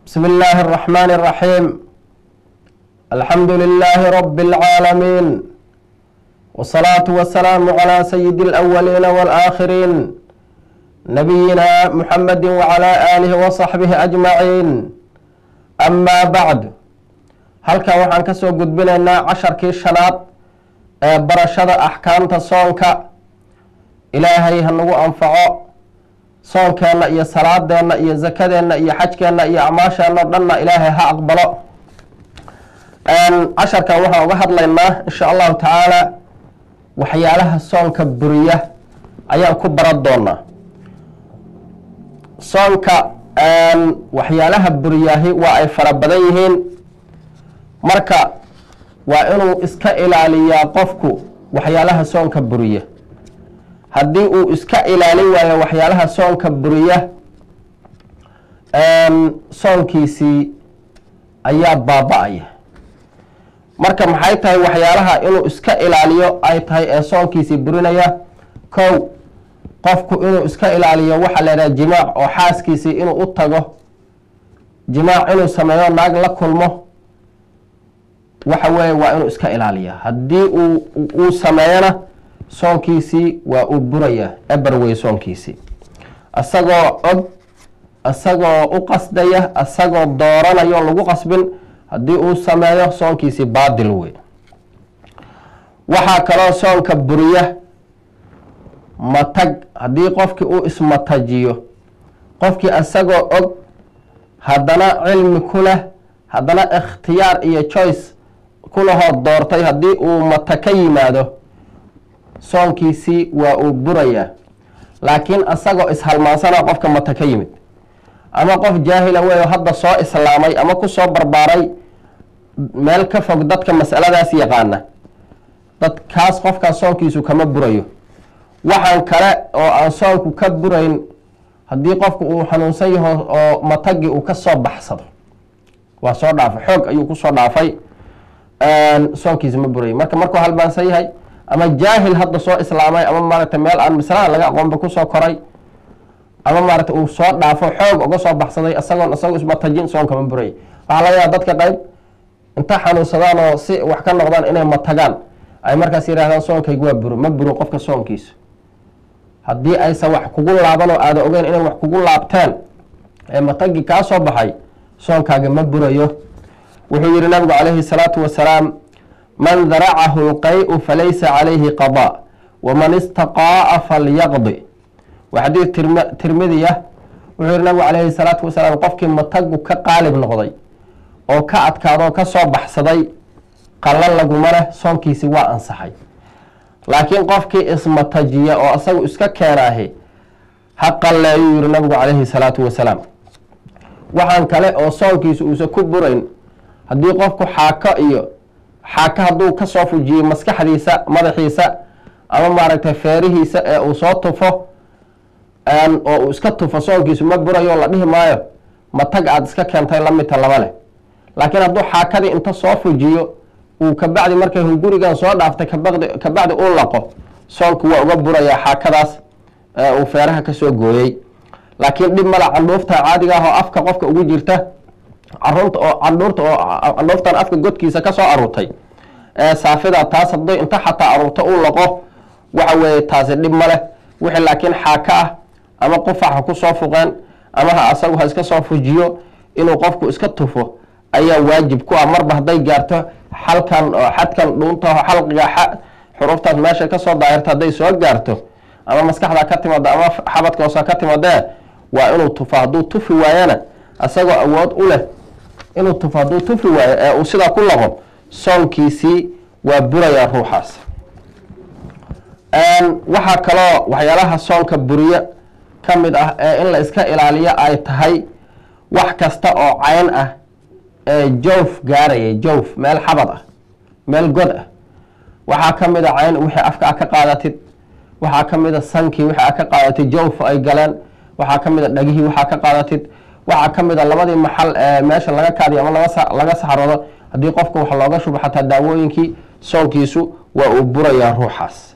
بسم الله الرحمن الرحيم الحمد لله رب العالمين والصلاة والسلام على سيد الأولين والآخرين نبينا محمد وعلى آله وصحبه أجمعين أما بعد halkan waxaan ka soo gudbinaynaa casharkii shanaad ee barashada axkaamta soonka ilaahay ha nagu anfaco soonkeenna iyo salaadeenna iyo zakadeenna iyo xajkeenna iyo acmaasheenna o dhanna ilaahay ha aqbalo casharkan waxaan uga hadlaynaa insha allahu tacaala waxyaalaha soonka buriya ayaan ku baran doonaa soonka waxyaalaha buriyaahi waa ay fara badan yihiin marka waa inuu iska ilaaliyaa qofku waxyaalaha soonka buriya haddii uu iska ilaalin waayo waxyaalaha soonka buriya soonkiisii ayaa baaba-aya marka maxay tahay waxyaalaha inuu iska ilaaliyo ay tahay ee soonkiisii burinaya kow qofku inuu iska ilaaliyo waxaa la yidhaha jimaac oo xaaskiisii inuu u tago jimaac inuu sameeyo naag la kulmo waxa weeye waa inuu iska ilaaliya haddii uu uu sameeyana soonkiisii waa uu buraya eber wey soonkiisii isagoo og isagoo u qasdaya isagoo dooranayo lagu qasbin haddii uu sameeyo soonkiisii baadil wey waxaa kaloo soonka buriya matag haddii qofkii uu ismatajiyo qofkii isagoo og haddana cilmi ku leh haddana ikhtiyaar iyo choice kulahood doortay haddii uu mata ka yimaado soonkiisii waa uu burayaa laakiin isagoo ishalmaansana qofka mata ka yimid ama qof jaahila weyo hadda soo islaamay ama ku soo barbaaray meel ka fog dadka masaladaas yaqaana dadkaas qofkaas soonkiisu kama burayo waxaan kale oo aan soonku ka burayn haddii qofku uu xanuunsan yaho oo matagii uu ka soo baxsado waa soo dhaafay xoog ayuu kusoo dhaafay soonkiisa ma burayo marka markuu halmaansan yahay ama jaahil hadda soo islaamay ama maaragtay meel aan maslaha laga aqoonba kusoo koray ama maaragtay uu soo dhaafo xoog uga soo baxsaday isagoon isagoo ismatajin soonka ma buraya waxaa laga yaaba dadka qayb inta xanuunsadaan oo si wax ka noqdaan inay matagaan ay markaas yidhahdaan soonkaygu waa buro ma buro qofka soonkiisa haddii aysan wax kugu laaban oo aada ogeyn inay wax kugu laabteen ee matagii kaa soo baxay soonkaaga ma burayo wuxuu yihi nabigu calayhi salaatu wasalaam man daracahu lqay-u falaysa calayhi qadaa waman istaqaa'a falyaqdi waa xadiid tirmidiya wuxuu yihi nabigu calayhi salaatu wasalaam qofkii matagu ka qaalib noqday oo ka adkaadoo ka soo baxsaday qallan laguma leh soonkiisi waa ansaxay laakiin qofkii ismatajiya oo isagu iska keenaahi ha qalleeyuu yihi nabigu calayhi salaatu wasalaam waxaan kale oo soonkiisa uusan ku burayn haddii qofku xaako iyo xaako hadduu ka soo fujiyo maskaxdiisa madaxiisa ama maaragtay feerihiisa ee uu soo tufo oo uu iska tufo soonkiisu ma burayo la dhihi maayo matag aada iska keentay lamidta laba leh laakiin hadduu xaakadii inta soo fujiyo uu kabacdi markay hungurigan soo dhaaftay kabadi kabacdi uu laqo soonku waa uga burayaa xaakadaas uu feeraha kasoo gooyey laakiin dhib mala candhuufta caadiga ah oo afka qofka ugu jirta carunta oo candhuurta oo candhuuftan afka godkiisa kasoo aruurtay ee saafida taas hadday inta xataa aruurto uu laqo waxa weeye taasi dhib ma leh wixii laakiin xaaka ah ama qufac ha kusoo fuqeen ama ha asagu ha iska soo fujiyo inuu qofku iska tufo ayaa waajib ku ah marba hadday gaarto xalkan oo xadkan dhuuntaho xalqiga xuruftaas meesha kasoo daahirta hadday soo gaarto ama maskaxda ka timaada ama xabadka hoosa ka timaadee waa inuu tufo hadduu tufi waayana isagoo awood u leh inuu tufo hadduu tufi waayo ee uu sidaa ku laqo soonkiisii waa burayaa ruuxaas waxaa kaloo waxyaalaha soonka buriye ka mid ah ee in la iska ilaaliyo ay tahay wax kasta oo cayn ah ee joof gaaraya joof meel xabad ah meel god ah waxaa ka mid a cayn wixii afka a ka qaadatid waxaa ka mid a sankii wixii a ka qaadatid jawf ay galeen waxaa ka mid a dhagihii waxaa ka qaadatid waxaa ka mid a labadii maxal ee meesha laga kaadiyo ama laga saxroodo haddii qofka wax looga shubo xataa daawooyinkii soonkiisu waa uu burayaa ruuxaas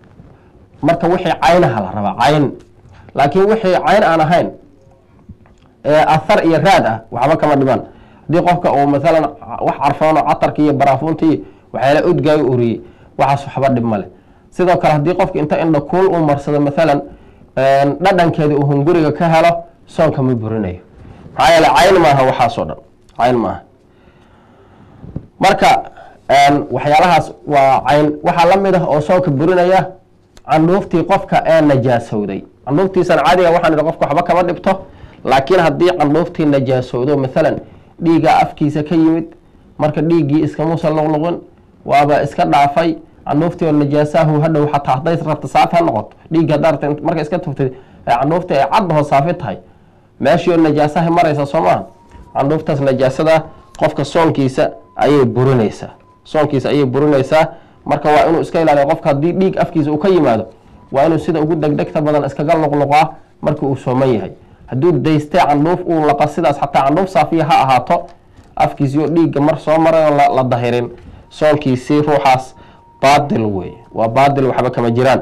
marka wixii caynaha la rabaa cayn laakiin wixii cayn aan ahayn athar iyo raad ah waxba kama dhibaan haddii qofka uu maalan wax carfoono catarki iyo baraafuuntii waxyaala udgaayo uriyey waxaas waxba dhib male sidoo kale haddii qofka inta indha kuul uu marsado maalan dhadhankeeda uu hunguriga ka helo soonka ma burinayo maxaa yeele cayn maaha waxaasoo dhan cayn maaha marka waxyaalahaas waa cayn waxaa la mid ah oo soonka burinaya candhuuftii qofka ee najaasowday candhuuftiisan caadiga waxaan idhi qofka waxba kama dhibto laakiin haddii candhuuftii najaasowdo maalan dhiiggaa afkiisa ka yimid marka dhiiggii iskamuusan luqluqin waaba iska dhaafay candhuuftii oo najaasahu hadhow xataa hadday rabta saafi ha noqoto dhiiggi haddaa rabta marka iska tuftay candhuuftii ay caddaho saafi tahay meeshii oo najaasaha maraysa soo maaha candhuuftaas najaasada qofka soonkiisa ayay burinaysaa soonkiisa ayay burinaysaa marka waa inuu iska ilaaliyo qofka haddii dhiig afkiisa uu ka yimaado waa inuu sida ugu degdegta badan iskaga luqluqaa marka uu sooman yahay hadduu daystay candhuuf uu laqa sidaas xataa candhuuf saafiya ha ahaato afkiisii oo dhiigga mar soo maray oo la dahirin soonkiisii ruuxaas baadil wey waa baadil waxba kama jiraan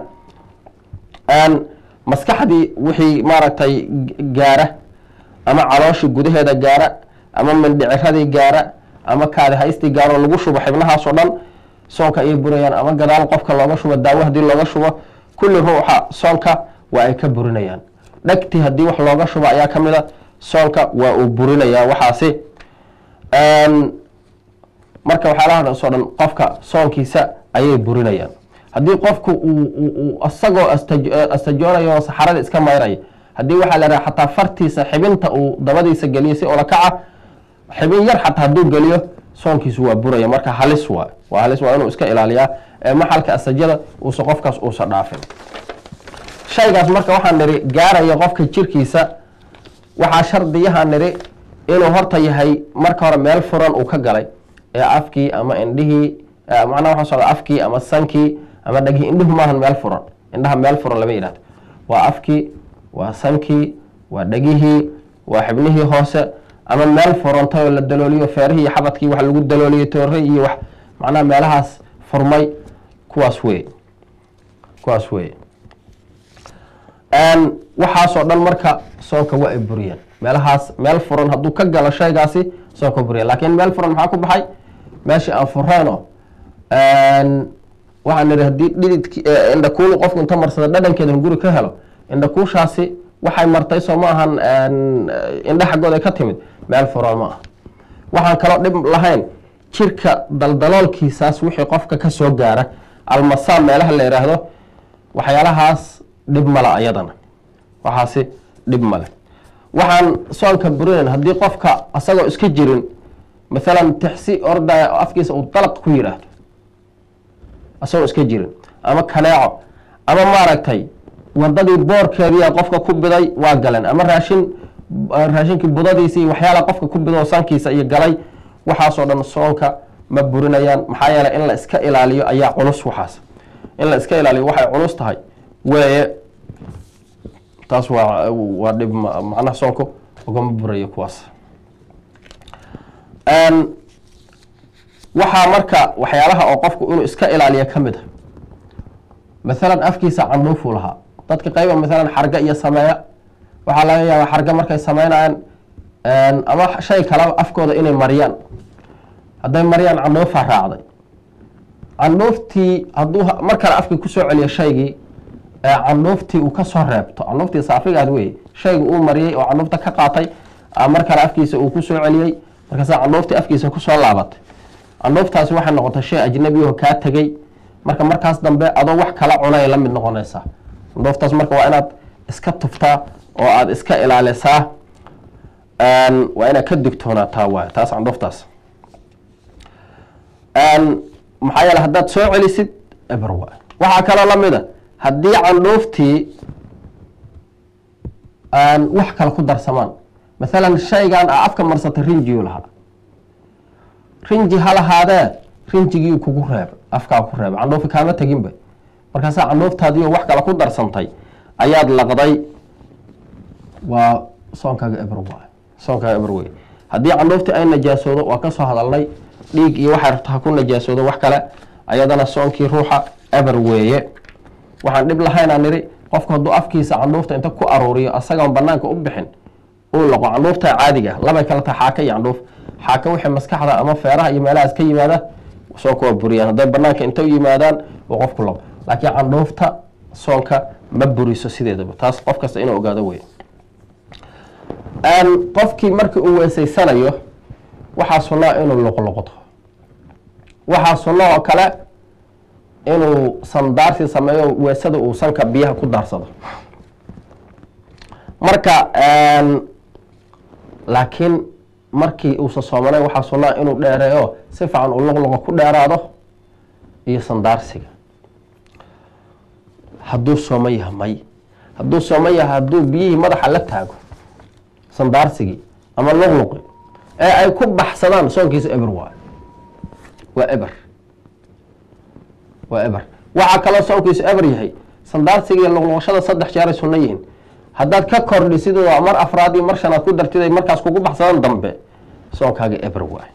maskaxdii wixii maaragtay gaara ama calooshii gudaheeda gaara ama mindhiciradii gaara ama kaadi haystii gaaroo lagu shubo xibnahaasoo dhan soonka ayay burayaan ama gadaal qofka looga shubo daawo haddii looga shubo kulli ruuxa soonka waa ay ka burinayaan dhegtii haddii wax looga shubo ayaa ka mid a soonka waa uu burinayaa waxaasi marka waxyaalahaasoo dhan qofka soonkiisa ayay burinayaan haddii qofku uu isagoo astajoonayo saxarada iska mayraya haddii waxaa la raha xataa fartiisa xibinta uu dabadiisa geliyo si ola kaca xibin yar xataa hadduu geliyo soonkiisu waa buraya marka halis waa waa halis waa inuu iska ilaaliyaa ee maxalka astajada uusa qofkaas uusa dhaafin shaygaas marka waxaan nidhi gaaraya qofka jirkiisa waxaa shardiyaha nidhi inuu horta yahay marka hore meel furan uu ka galay ee afkii ama indhihii macnaha waxaa socda afkii ama sankii ama dhagihii indhuhu maahan meel furan indhaha meel furan lama yidhahdo waa afkii waa sankii waa dhegihii waa xibnihii hoose ama meel furantay oo la dalooliyo feerihii iyo xabadkii wax lagu dalooliyey toore iyo wax macnaha meelahaas furmay kuwaas wey kuwaas wey waxaasoo dhan marka soonka waa ay buriyeen meelahaas meel furan hadduu ka galo shaygaasi soonka buriya laakiin meel furan maxaa ku baxay meeshii aan fureyno waxaan nidhi haddii dhididki indhakuulu qofku inta marsada dhadhankeeda hunguri ka helo indhakuushaasi waxay martay soo ma ahan indha xaggooda ay ka timid meel furan ma ah waxaan kaloo dhib lahayn jirka daldaloolkiisaas wixii qofka ka soo gaara almasaam meelaha la yidhaahdo waxyaalahaas dhib male ayadana waxaasi dhib male waxaan soonka burinayn haddii qofka asagoo iska jirin maalan tixsi ordaya oo afkiisa uu dalaq ku yidhaahdo asagoo iska jirin ama kaneeco ama maaragtay wadadii boorkeediia qofka ku biday waa galeen ama raashin raashinkii budadiisii waxyaala qofka ku bido sankiisa iyo galay waxaasoo dhan soonka ma burinayaan maxaa yeeley in la iska ilaaliyo ayaa culus waxaas in la iska ilaaliyo waxay culus tahay weeye taas waa waa dhib macnaha soonku ugama burayo kuwaas waxaa marka waxyaalaha oo qofku inuu iska ilaaliyo ka mid a maalan afkiisa candhuufuu lahaa dadka qayba maalan xarga iyo sameeya waxaa laga yaabaa xarga markay sameynayaan ama shay kaleba afkooda inay mariyaan hadday mariyaan candhuufaa raacday candhuuftii hadduu mar kale afkii kusoo celiyo shaygii candhuuftii uu kasoo reebto candhuuftii saafigaad wey shayga uu mariyey oo candhuufta ka qaatay mar kale afkiisa uu kusoo celiyey markaasa candhuuftii afkiisa kusoo laabatay candhuuftaasi waxay noqotay shay ajnabiyaho kaa tegey marka markaas dambe adoo wax kala cunay la mid noqonaysaa candhuuftaas marka waa inaad iska tuftaa oo aada iska ilaalisaa waa inaad ka digtoonaataa waay taas candhuuftaas maxaa yeele haddaad soo celisid eber waay waxaa kaloo lamida haddii candhuuftii wax kale ku darsamaan maalan shaygan a afka marsatay rinjiyu lahaa rinji ha lahaadee rinjigii kugu reeba afkaa ku reeba candhuufi kaama teginba markaasaa candhuuftaadiio wax kale ku darsantay ayaad laqday waa soonkaaga eber waay soonkaaga eber wey haddii candhuuftii ay najaasoodo waa kasoo hadalnay dhiig iyo waxay rabto ha ku najaasoodo wax kale ayadana soonkii ruuxa eber weeye waxaan dhib lahaynaa nidhi qofku hadduu afkiisa candhuufta inta ku aruuriyo asagoon banaanka u bixin uu laqo candhuufta caadiga labay kala tahay xaaka iyo candhuuf xaaka wixii maskaxda ama feeraha iyo meelahaas ka yimaada soonka waa buriyaan hadday banaanka inta u yimaadaan uu qofku laqo laakiin candhuufta soonka ma buriso sideedaba taas qof kasta inuu ogaado wey qofkii markii uu weeseysanayo waxaa sunnaa inuu loqloqdo waxaa sunno oo kale inuu sandaarsi sameeyo weesada uu sanka biyaha ku daarsado marka laakiin markii uusa soomanay waxaa sunnaa inuu dheereeyo si fiican uu loqloqo ku dheeraado iyo sandaarsiga hadduu sooman yaha may hadduu sooman yaha hadduu biyihii madaxa la taago sandaarsigii ama luqluqi ee ay ku baxsadaan soonkiisa eber waay waa eber waa eber waxaa kaloo soonkiisu eber yahay sandaarsigiiyo luqluqashada saddex jeeray sunno yihiin haddaad ka kordhisid oo mar afraad iyo mar shanaad ku dartid ay markaas kugu baxsadaan dambe soonkaaga eber waay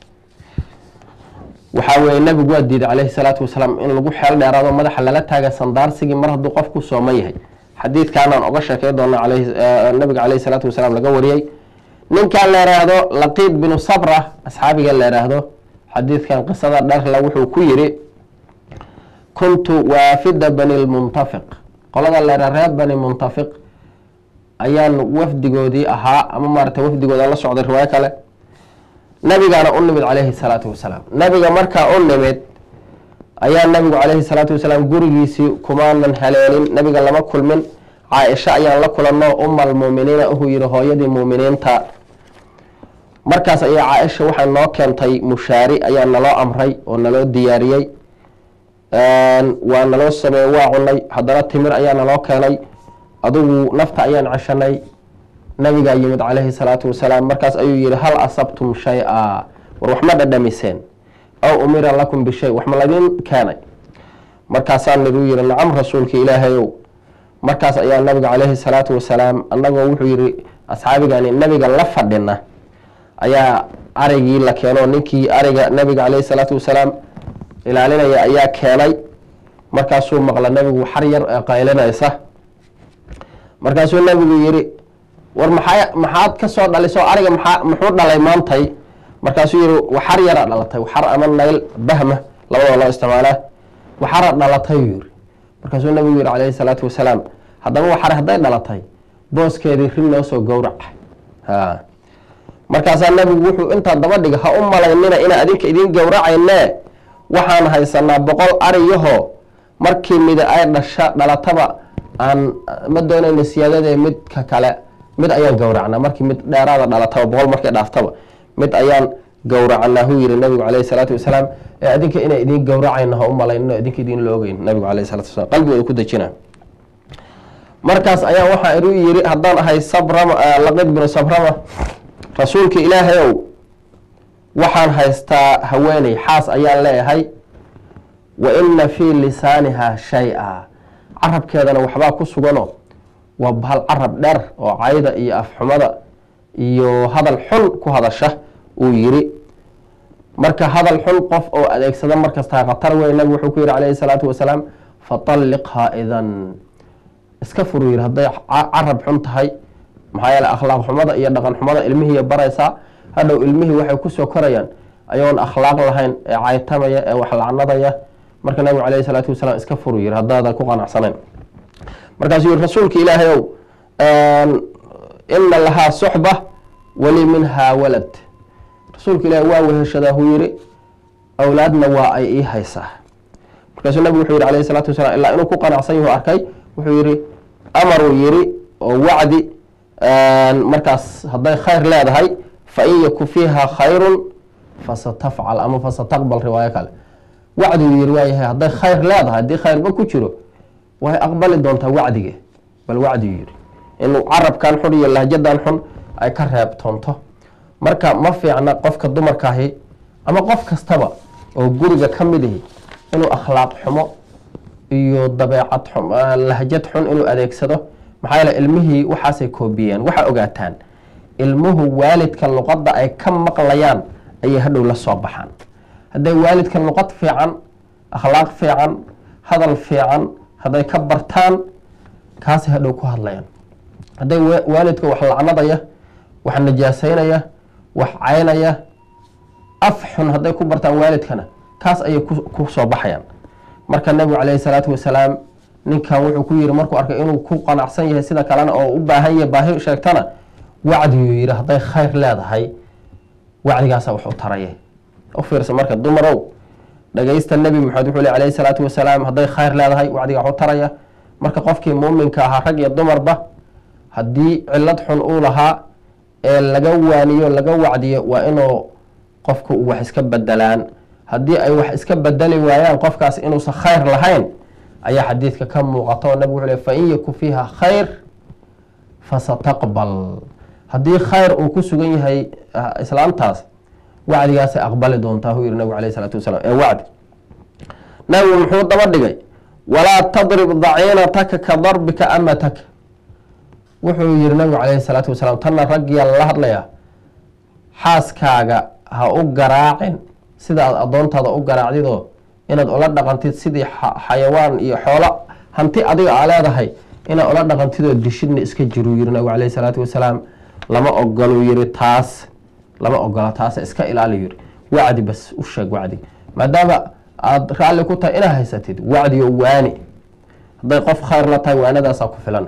waxaa weeye nabigu waa diiday calayhi salaatu wasalaam in lagu xeel dheeraado madaxa lala taaga sandaarsigii mar hadduu qofku sooman yahay xadiidkaanaan oga sheekey doona nabiga caleyhi salaatu wasalaam laga wariyey ninkan la yhaahdo laqiid binu sabra asxaabiga la yhaahdo xadiidkan qisada dherla wuxuu ku yiri kuntu waafida bani lmuntafiq qolada la yhaha reer bani muntafiq ayaan wafdigoodii ahaa ama maarata wafdigooda la socday riwaayo kale nabigaana u nimid caleyhi salaatu wasalaam nabiga markaa u nimid ayaa nabigu caleyhi salaatu wasalaam gurigiisii kumaanan haleelin nabiga lama kulmin caaisha ayaan la kulanno umal muuminiina uhuu yihi hooyadii muuminiinta markaas ayaa caaisha waxay noo keentay mushaari ayaa naloo amray oo naloo diyaariyey waa naloo sameeye waa cunay haddana timir ayaa naloo keenay adugu nafta ayaan ceshanay nabigaa yimid caleyhi salaatu wasalaam markaas ayuu yihi hal asabtum shay-a war wax ma dhadhamiseen aw umira lakum bishay wax ma ladin keenay markaasaa nabuu yihi nacam rasuulka ilaahayow markaas ayaa nabiga caleyhi salaatu wasalaam annagoo wuxuu yihi asxaabigani nabiga la fadhina ayaa arigii la keeno ninkii ariga nabiga caleyhi salaatu wasalaam ilaalinaya ayaa keenay markaasuu maqla nabigu xar yar ee qaylinaysa markaasuu nabigu yihi war maxaa maxaad ka soo dhaliso ariga maxaa muxuu dhalay maantay markaasuu yihi waxar yara dhalatay waxar ama nayl bahma labadoo loo isticmaalaa waxara dhalatay yuu yihi markaasuu nabigu yihi caleyhi salaatu wasalaam haddaba waxar hadday dhalatay booskeedii rin noo soo gowrac ha markaasaa nabigu wuxuu intaa daba dhiga ha u malaynina inaa adinka idiin gowracayne waxaan haysanaa boqol ariyaho markii mida ay dhasha dhalataba aan ma doonayna siyaadadee midka kale mid ayaan gowracnaa markii mid dheeraada dhalataba boqol markay dhaaftaba mid ayaan gowracanaa huu yihi nabigu caleyhi salaatu wasalaam ee adinka inay idiin gowracayno ha u malaynino idinka idiin la ogeyn nabigu caleyhi salatu wasalam qalbigooda ku dejina markaas ayaa waxaa iru yiri haddaan ahay sabrama laqid binu sabrama rasuulka ilaahayow waxaan haystaa haweeney xaas ayaan leeyahay wa ina fii lisaaniha shay-a carabkeedana waxbaa ku sugano waa bahal carab dheer oo cayda iyo afxumada iyo hadal xun ku hadasha uu yiri marka hadal xun qof oo adeegsada markastaa khatar wey nabigu wuxuu ku yihi calayhi salaatu wasalaam fatalliqhaa idan iska furu yiri hadday carab xun tahay maxaa yeele akhlaaq xumada iyo dhaqan xumada ilmihiiya baraysaa hadhow ilmihii waxay kusoo korayaan ayoon akhlaaq lahayn ee caytamaya ee wax lacnadaya marka nabigu caleyhi salaatu wasalaam iska furu yiri haddaadan ku qanacsanayn markaasuu yihi rasuulka ilaahayow ina lahaa suxba wali minhaa walad rasuulka ilaahay waa weheshadaa huu yihi awlaadna waa ay ii haysaa markaasuu nabigu wuxuu yihi calayhi salaatu wasalaam ilaa inuu ku qanacsan yahu arkay wuxuu yihi amaruu yiri oo wacdi markaas hadday khayr leedahay fain yaku fiiha khayrun fasatafcal ama fasataqbal riwaayo kale wacdiguu yiri waayahay hadday khayr leedahay haddii khayrba ku jiro way aqbali doontaa wacdige bal wacdigu yiri inuu carabkan xun iyo lahjadan xun ay ka reebtoonto marka ma fiicna qofka dumarkaahi ama qof kastaba oo guriga ka mid ihi inuu akhlaaq xumo iyo dabeecad lahjad xun inuu adeegsado maxaa yeele ilmihii waxaasay koobiyeen waxaa ogaataan ilmuhu waalidka luqadda ay ka maqlayaan ayay hadhow la soo baxaan hadday waalidka luqad fiican akhlaaq fiican hadal fiican hadday ka bartaan kaasay hadhow ku hadlayaan hadday waalidka wax lacnadaya wax najaasaynaya wax caynaya af xun hadday ku bartaan waalidkana kaas ayay ku soo baxayaan marka nebigu caleyhi salaatu wasalaam ninkan wuxuu ku yiri markuu arkay inuu ku qanacsan yahay sida kalena oo u baahan yahay baahi sheegtana wacdiguu yidhi hadday khayr leedahay wacdigaasa wax u taraya u fiirsa marka dumarow dhagaysta nebi maxamed wuxuu le alayhi salaatu wasalaam hadday khayr leedahay wacdiga wax u taraya marka qofkii muuminka ahaa rag iyo dumarba haddii cilad xun uu lahaa ee laga waaniyo laga wacdiyo waa inuu qofku uu wax iska bedelaan haddii ay wax iska bedeli waayaan qofkaas inuusan khayr lahayn ayaa xadiidka ka muuqata oo nabig wuxuu le fain yaku fiiha khayr fasataqbal haddii khayr uu ku sugan yahay islaamtaas wacdigaasay aqbali doontaa huu yihi nabigu alayh isalaatu wasalaam ee wacdi nabigu muxuu daba dhigay walaa tadrib daciinataka ka darbika amataka wuxuu yihi nabigu calayhi salaatu wasalaam tanna raggiyaa lala hadlayaa xaaskaaga ha u garaacin sida aad addoontaada u garaacdidoo inaad ula dhaqantid sidii xayawaan iyo xoolo hanti adiga aa leedahay inaad ula dhaqantidoo dishidna iska jiruu yihi nabigu calayhi salaatu wasalaam lama ogoluu yihi taas lama ogola taas iska ilaali yiri wacdi bas u sheeg wacdi maadaama aada raalli ku tahay inaad haysatid wacdi oo waani hadday qof khayr la tahay waanadaasaa ku filan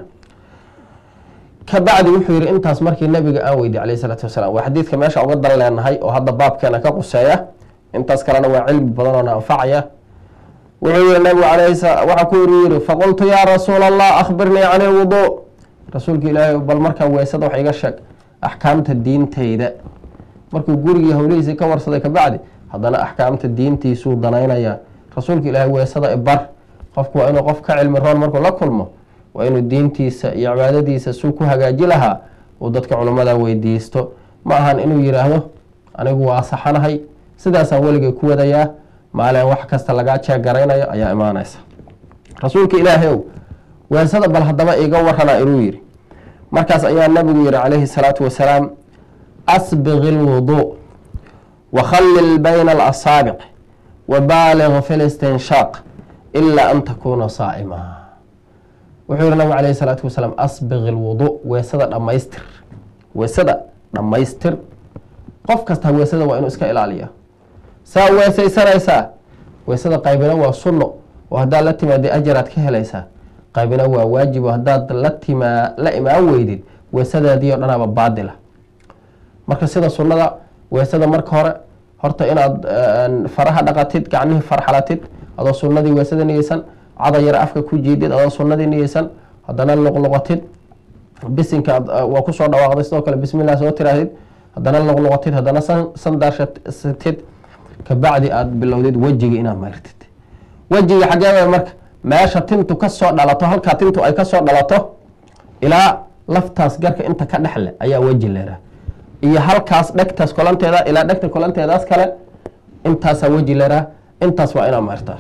kabacdi wuxuu yihi intaas markii nabiga aan weydiy alayh salaatu wasalaam waa xadiidka meesha uga dan leenahay oo hadda baabkeena ka quseeya intaas kalena waa cilmi badan oo na anfacaya wuxuu yihi nabigu waxaa ku yiri yiri faqultu yaa rasuula allah akhbirnii can ilwuduu rasuulka ilaahay bal markaa weysada wax iga sheeg axkaamta diintayda markuu gurigii howlihiisii ka warsaday kabacdi haddana axkaamta diintiisuu danaynaya rasuulka ilaahay weysada ibar qofku waa inuu qof ka cilmi roon markuu la kulmo waa inuu diintiisa iyo cibaadadiisa suu ku hagaaji lahaa uu dadka culummada weydiisto ma ahan inuu yidhaahdo anigu waa saxanahay sidaasaan weligay ku wadayaa maalin wax kasta lagaa jeegaraynayo ayaa imaanaysa rasuulka ilaahay ow weesada bal haddaba iga warana inuu yidhi markaas ayaa nabigu yihi calayhi salaatu wasalaam asbiq ilwuduu wakhallil bayna alasaabic wabaaliq fi listinshaaq ilaa an takuuna saa'ima wuxuu yihi nabigu calayhi salaatu wasalaam asbiq ilwuduu weesada dhammaystir weesada dhammaystir qof kasta weesada waa inuu iska ilaaliya saa weesaysanaysaa weesada qaybina waa sunno oo haddaad la timaada ajaraad ka helaysaa qaybina waa waajib oo haddaad la timaa la imaan weydid weesadaadii o dhanaaba baadila marka sida sunnada weesada marka hore horta inaad faraha dhaqatid gacmihii farxalatid adoo sunnadii weesada niyeysan cada yar afka ku jiidid adoo sunnadii niyeysan haddana luqluqatid bisinka waa kusoo dhawaaqday sidoo kale bismillah soo tirahdid haddana luqluqatid haddana sandarsatid kabacdi aada bilowdid wejiga inaad mayrtid wejiga xaggee marka meesha tintu kasoo dhalato halkaa tintu ay kasoo dhalato ilaa laftaas garka inta ka dhexle ayaa weji leeraa iyo halkaas dhegtaas kolanteeda ilaa dhegta kolanteedaas kale intaasaa weji leeraa intaas waa inaad mayrtaa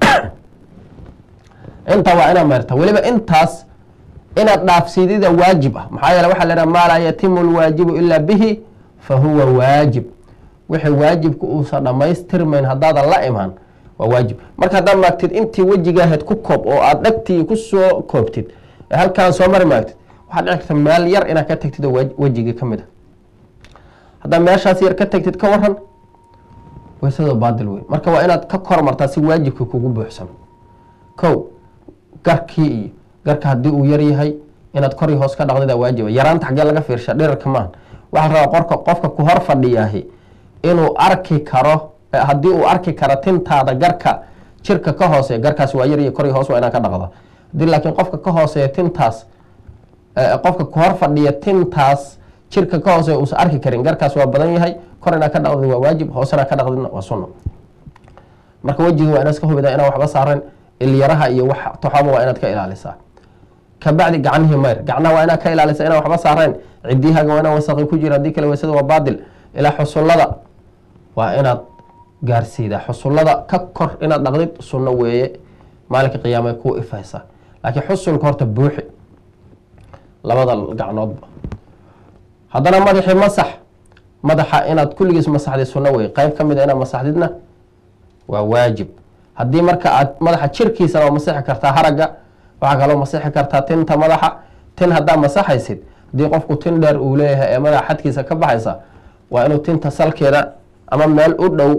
intaa waa inaad mayrtaa weliba intaas inaad dhaafsidida waajib ah maxaa yeele waxaa leehaha maa laa yatimu lwaajibu ilaa bihi fa huwa waajib wixii waajibka uusan dhammaystirmayn haddaadan la imaan waa waajib marka haddaad maagtid intii wejigaaheed ku koob oo aada dhegtii kusoo koobtid ee halkaan soo mari maagtid waxaad dhici karta meel yar inaad ka tagtid oo wejigii ka mid a haddaad meeshaas yar ka tagtid ka waran weysada baadil wey marka waa inaad ka kormartaa si waajibka kugu buuxsan kow garkii iyo garka haddii uu yar yahay inaad kor iyo hoos ka dhaqdida waajiba yaraanta xaggee laga fiirsha dhirarka maaha waxaa rabaa qorka qofka ku hor fadhiyaahi inuu arki karo haddii uu arki karo tintaada garka jirka ka hooseeya garkaas waa yariyo kor iyo hoos waa inaan ka dhaqda hadii laakiin qofka ka hooseeya tintaas qofka ku hor fadhiya tintaas jirka ka hooseeya uusan arki karin garkaas waa badan yahay kor inaa ka dhaqdid waa waajib hoosena ka dhaqdidna waa sunno marka wejiga waa inaad iska hubida inaan waxba saaren ilyaraha iyo wax toxoba waa inaad ka ilaalisaa kabacdi gacnihii mayr gacnaha waa inaad ka ilaalisa inaan waxba saareen cidiyahaga waa inaan wasaqi ku jira haddii kale weysada waa baadil ilaa xusullada waa inaad gaarsiidaa xusullada ka kor inaad dhaqdid sunno weeye maalinka qiyaamay kuu ifaysa laakiin xusulka horta buuxi labada gacnoodba haddana madaxii masax madaxa inaad kulligiis masaxdid sunno weye qeyb ka mid a inaad masaxdidna waa waajib haddii marka aad madaxa jirkiisana waa masixi kartaa haragga waxaa kaloo masixi kartaa tinta madaxa tin haddaa masaxaysid haddii qofku tin dheer uu leeyahay ee madaxa xadkiisa ka baxaysa waa inuu tinta salkeeda ama meel u dhow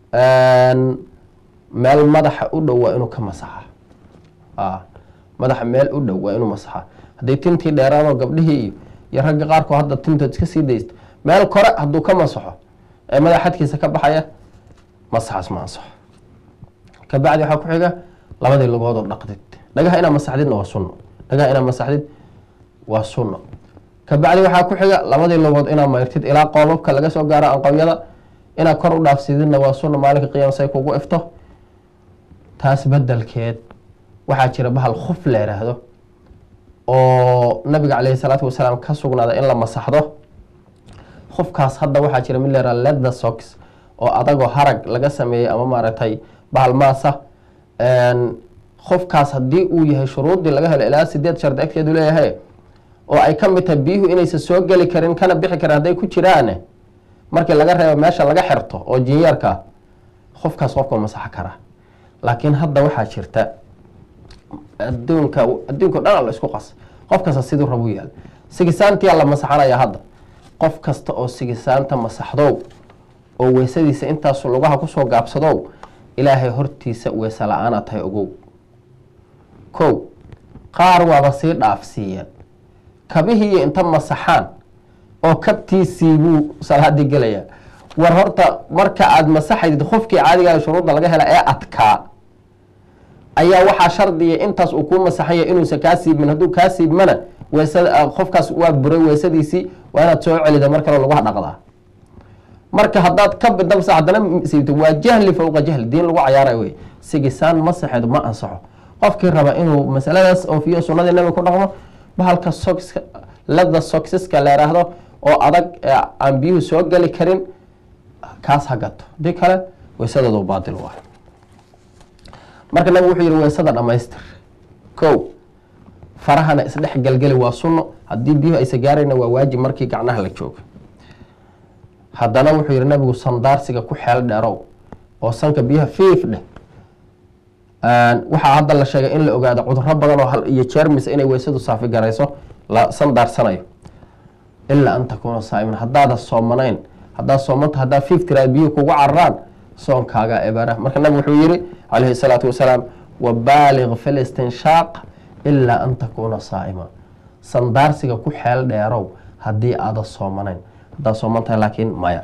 meel madaxa u dhow waa inuu ka masaxa madaxa meel u dhow waa inuu masaxa haddii tintii dheeraadoo gabdhihii iyo iyo ragga qaarkood hadda tintood iska sii daysto meel kore hadduu ka masaxo ee madaxa xadkiisa ka baxaya masaxaas ma ansaxo kabacdi waxaa ku xiga labadii lugood oo dhaqdid dhagaha inaad masaxdidna waa sunno dhagaha inaad masaxdid waa sunno kabacdi waxaa ku xiga labadii lugood inaad mayrtid ilaa qoobabka laga soo gaaro anqowyada inaad kor u dhaafsididna waa sunno maalinka qiyaama say kugu ifto taas bedelkeed waxaa jira bahal khuf la yidhaahdo oo nabiga caleyhi salaatu wasalaam ka sugnaada in la masaxdo khufkaas hadda waxaa jira mid la yihahdo leather socks oo adagoo harag laga sameeyey ama maaragtay bahal maasa khufkaas haddii uu yahay shuruuddii laga helo ilaa sideed shardi agteedu leeyahay oo ay ka mid tahay biyuhu inaysan soo geli karin kana bixi karin hadday ku jiraane markii laga reebo meesha laga xirto oo jinyeerka khufkaas qofka masaxo kara laakiin hadda waxaa jirta adduunka adduunka o dhan la isku qas qof kasta siduu rabu yaal sigisaantiyaa la masaxanaya hadda qof kasta oo sigisaanta masaxdow oo weysadiisa intaasu lugaha kusoo gaabsadow ilaahay hortiisa weese la-aana tahay ogow kow qaar waaba sii dhaafsiiyeen kabihii inta masaxaan oo kabtiisii buu salaadii gelayaa war horta marka aada masaxaydid qofkii caadigaa shuruudda laga hela ee adkaa ayaa waxaa shardiya intaas uu kuu masaxanya inuusan kaa siibmin hadduu kaa siibmana weesada qofkaas waa buray weesadiisii waa inaad soo celida mar kale laguha dhaqdaa marka haddaad ka bidabsa haddana siibto waa jahli fowqa jahli diin lagu cayaaray wey sigisaan masaxeed ma ansaxo qofkii raba inuu masaladaas oofiyo sunnadii nabiga ku dhaqmo bahalka sokiska lada soksiska la yhaahdo oo adag aan biyuhu soo geli karin kaas ha gato hadii kale weysadoodu baatil waay marka nabigu wuxuu yihi weysada dhamaystir kow farahana isdhex gelgeli waa sunno haddii biyuhu aysa gaarayna waa waajib markii gacnaha la joogo haddana wuxuu yihi nabigu sandaarsiga ku xeel dheerow oo sanka biyaha fiif dheh waxaa hadda la sheegay in la ogaado cuduro badan oo iyo jermis inay weysadu saafi garayso la sandaarsanayo ilaa an takuuna saaiman haddaada soomanayn haddaad soomanta haddaa fiif tiraa biyuhu kugu cararaan soonkaaga ebara marka nabigu wuxuu yihi calayhi salaatu wasalaam wabaaliq fi listinshaaq ilaa an takuuna saa'ima sandaarsiga ku xeel dheerow haddii aada soomanayn haddaad sooman tahay laakiin maya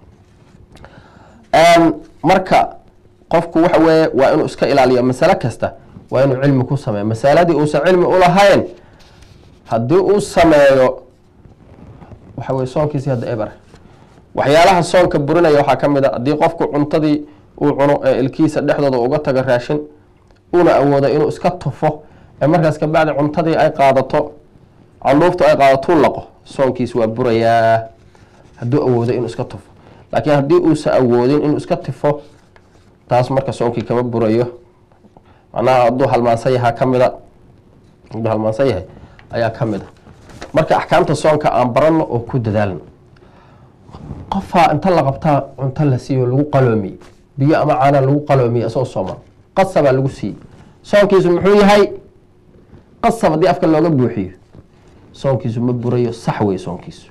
marka qofku waxa weeye waa inuu iska ilaaliyo masale kasta waa inuu cilmi ku sameeyo masaladii uusan cilmi ulahayn haddii uu sameeyo waxa weye soonkiisi hadda eber waxyaalaha soonka burinaya waxaa ka mid a haddii qofku cuntadii uu cuno ee ilkiisa dhexdooda uga tago raashin uuna awoodo inuu iska tufo ee markaas kabacdi cuntadii ay qaadato canuuftu ay qaadatuu laqo soonkiis waa burayaa hadduu awoodo inuu iska tufo laakiin haddii uusan awoodin inuu iska tifo taas marka soonkii kama burayo macnaha hadduu halmaansan yahaa kamida hadduu halmaansan yahay ayaa ka mid a marka axkaamta soonka aan baranno oo ku dadaalno qofaa inta la qabtaa cunto la siiyo lagu qaloomiye biyo ama caana lagu qaloomiye isagoo sooman qasabaa lagu siiyey soonkiisu muxuu yahay qasab haddii afka looga buuxiyo soonkiisu ma burayo sax wey soonkiisu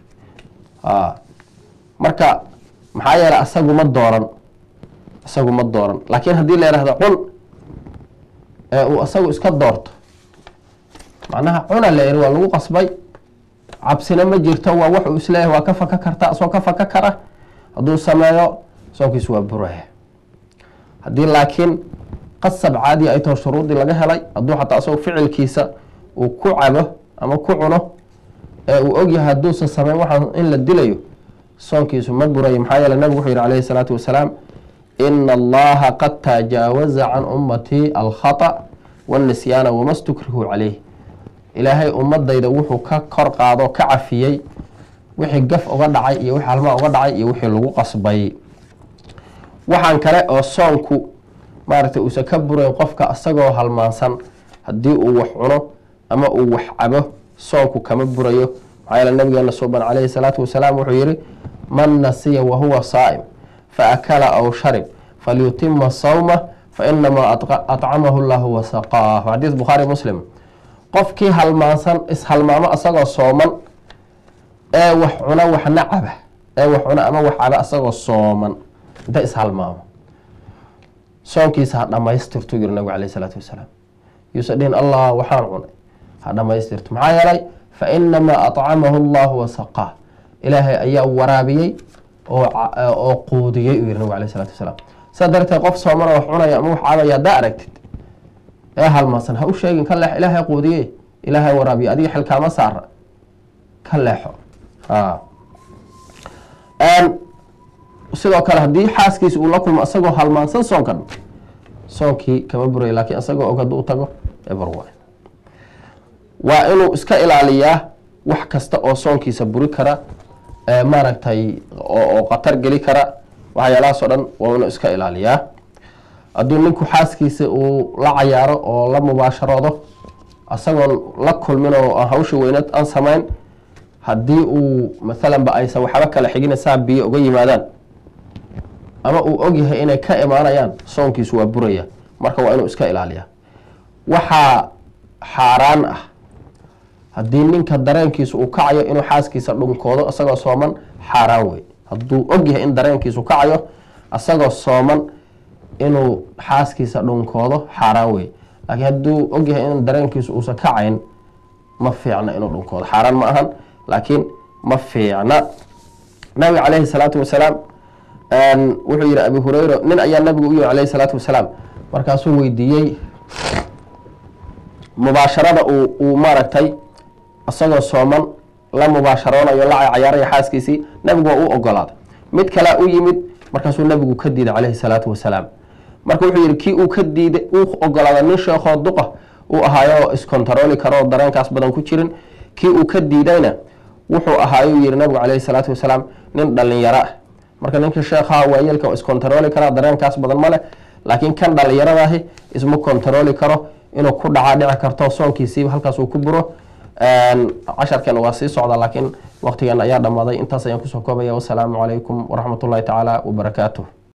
marka maxaa yeeley asagu ma dooran isagu ma dooran laakiin haddii la yihahdo cun ee uu isagu iska doorto macnaha cuna la yihi waa lagu qasbay cabsina ma jirto waa wax uu isleeyahay waa ka faka karta asoo ka faka kara hadduu sameeyo soonkiisu waa buraya haddii laakiin qasab caadi ay taho shuruudii laga helay hadduu xataa asagoo ficilkiisa uu ku cabo ama ku cuno ee uu ogyahay hadduusan sameyn waxaan in la dilayo soonkiisu ma burayo maxaa yeele nabigu wuxuu yihi calayhi salaatu wasalaam ina allaha qad tajaawaza can ummatii alkhata wanisyaana wama stukrihu caleyh ilaahay ummadayda wuxuu ka kor qaado ka cafiyey wixii gaf uga dhacay iyo wixii halmaa uga dhacay iyo wixii lagu qasbay waxaan kale oo soonku maaragtay uusan ka burayn qofka isagoo halmaansan haddii uu wax cuno ama uu wax cabo soonku kama burayo maxaa yeele nabigeena suuban calayhi salaatu wasalaam wuxuu yihi man nasiya wahuwa saa'im faakala aw sharib falyutima sawma fainamaa acamahu llahu wasaqaah xadiis bukhaari muslim qofkii halmaansan ishalmaamo isagoo sooman ee wax cuna waxna caba ee wax cuna ama wax caba asagoo sooman inta ishalmaamo soonkiisa ha dhamaystirtu yiri nabigu caleyh isalaatu wasalaam yuusa dhihin allah waxaan cunay ha dhamaystirto maxaa yeelay fa inamaa acamahu allahu wasaqaa ilaahay ayaa waraabiyey oo oo quudiyey uu yiri nabigu aleyh isalatu wasalaam saa darteed qof soomana wax cunaya ama wax cabaya haddaa aragtid ee halmaansan ha u sheegin ka leexo ilaahay quudiyey ilaahay waraabiye adiga xilkaama saara ka leexo sidoo kale haddii xaaskiisa uu la kulmo isagoo halmaansan soonkan soonkii kama buraya laakiin isagoo og hadduu u tago eber waay waa inuu iska ilaaliyaa wax kasta oo soonkiisa buri kara maaragtay oo khatar geli kara waxyaalahaas oo dhan waa inuu iska ilaaliyaa hadduu ninku xaaskiisa uu la cayaaro oo la mubaasharoodo isagoon la kulmin oo aan hawsha weynad aan samayn haddii uu maalanba aysan waxba kala xigina saa biyo uga yimaadaan ama uu ogyahay inay ka imaanayaan soonkiisu waa buraya marka waa inuu iska ilaaliyaa waxaa xaaraan ah haddii ninka dareenkiisa uu kacayo inuu xaaskiisa dhunkoodo isagoo sooman xaaraan wey hadduu ogyahay in dareenkiisu kacayo isagoo sooman inuu xaaskiisa dhunkoodo xaaraan wey laakiin hadduu ogyahay in dareenkiisu uusan kacayn ma fiicna inuu dhunkoodo xaaraan ma ahan laakiin ma fiicna nabiga caleyhi salaatu wasalaam wuxuu yihi abi hureyra nin ayaa nabigu u yihi caleyhi salaatu wasalaam markaasuu weydiiyey mubaasharada uu maaragtay isagoo sooman la mubaasharoonayo la cayaaraya xaaskiisii nabigu waa u ogolaaday mid kalea u yimid markaasuu nabigu ka diiday caleyhi salaatu wasalaam marka wuxuu yihi kii uu ka diiday uu ogolaaday nin sheekoo duqa uu ahaayo iskontarooli karo dareenkaas badan ku jirin kii uu ka diidayna wuxuu ahaayo yihi nabigu caleyhi salaatu wasalaam nin dhalinyaro ah marka ninkii sheekhaha waayeelka waa iskontarooli karaa dareenkaas badan ma leh laakiin kan dhalinyaradaahi isma kontarooli karo inuu ku dhacaa dhici karto soonkiisiiba halkaas uu ku buro casharkeena waa sii socda laakiin waqtigeena ayaa dhammaaday intaas ayaan kusoo koobaya wasalaamu calaykum waraxmat ullahi tacaala wabarakaatuh